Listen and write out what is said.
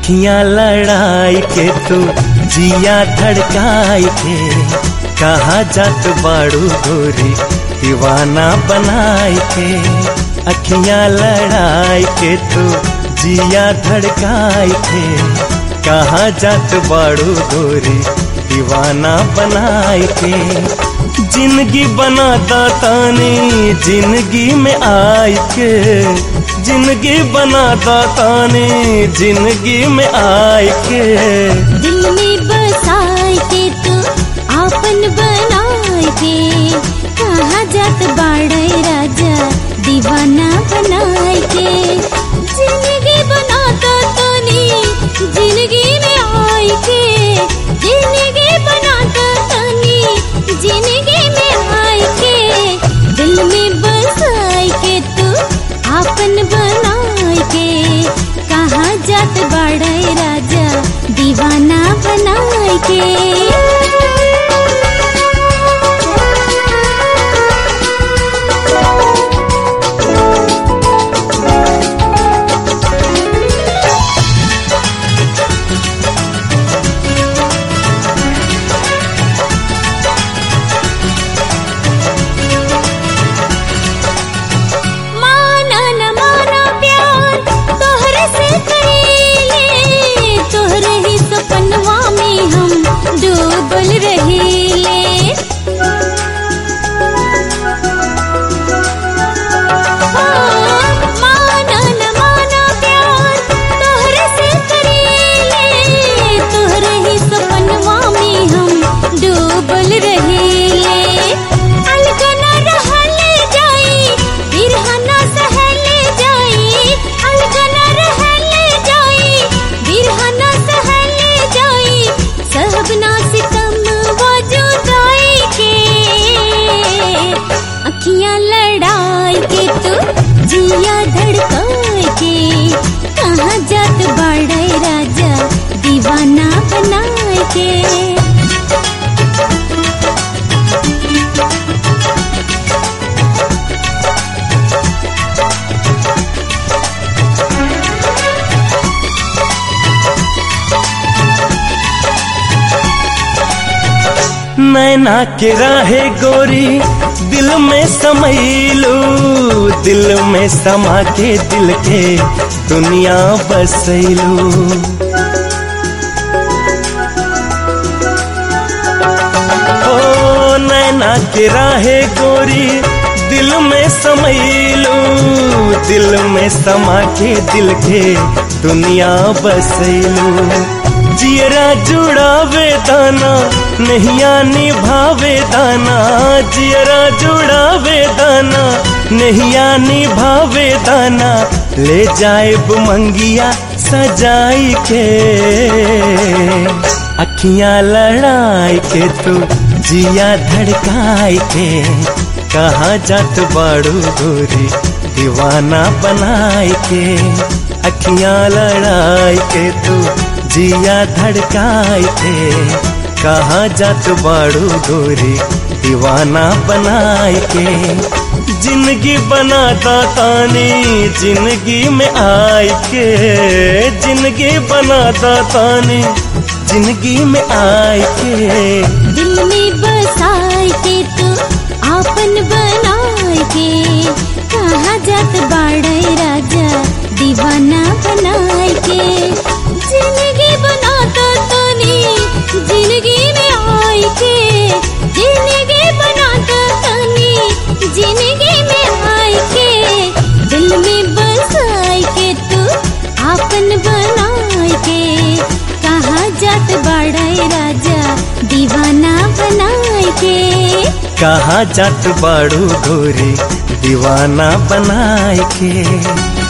अखियां लड़ाई के तू जिया धड़काई के कहा जात बाड़ू गोरी दीवाना बनाई के अखियां लड़ाई के तू जिया धड़काई के कहा जात बाड़ू गोरी दीवाना बनाई के जिंदगी बना दातानी जिंदगी में आई के जिंदगी बना दातानी जिंदगी में आई के दिल में बसाए के तू आपन बनाए के कहा जात बाड़े राजा दीवाना बनाए के जिंदगी बनाता तनी जिंदगी में आए के जिंदगी बनाता तनी जिंदगी में आए के दिल में बसाए के तू आपन बनाए के कहा जात बाड़े राजा दीवाना बनाए के माना न माना प्यार तोहरे से करीले तोहरे ही सपनवा में हम डूबल रहीले माना न माना प्यार तोहरे से करीले तोहरे ही सपनवा में हम डूबल रहीले अलगना रहल जाई बिरहना सहल जाई अलगना रहल जाई बिरहना सहल जाई सहबना सितम वजुदाई के अखियां लड़ाई के तू जिया धड़काई के कहाँ जात बाड़े राजा दीवाना बनाए के नैना के राहे गोरी दिल में समैलू दिल में समा के दिल के दुनिया बसैलू ओ नैना के राहे गोरी दिल में समैलू दिल में समा के दिल के दुनिया बसैलू जियरा जुड़ावे दाना नहिया निभावे दाना जियरा जुड़ावे दाना नहिया निभावे दाना ले जाए मंगिया सजाई के अखियां लड़ाई के तू जिया धड़काई के कहा जात बाड़ू गोरी दीवाना बनाई के अखियां लड़ाई के तू जिया धड़काई के कहा जात बाड़ू गोरी दीवाना बनाई के जिंदगी बनाता तानी जिंदगी में आई के जिंदगी बनाता तानी जिंदगी में आई के दिल में बसाए के तू आपन बनाए के कहा जात बाड़े राजा दीवाना बनाए के जिंदगी बनाता तनी जिंदगी में आए के जिंदगी बनाता तनी जिंदगी में आए के दिल में बसाए के तू आपन बनाए के कहा जात बाड़े राजा दीवाना बनाए के कहा जात बाड़ू गोरी दीवाना बनाए के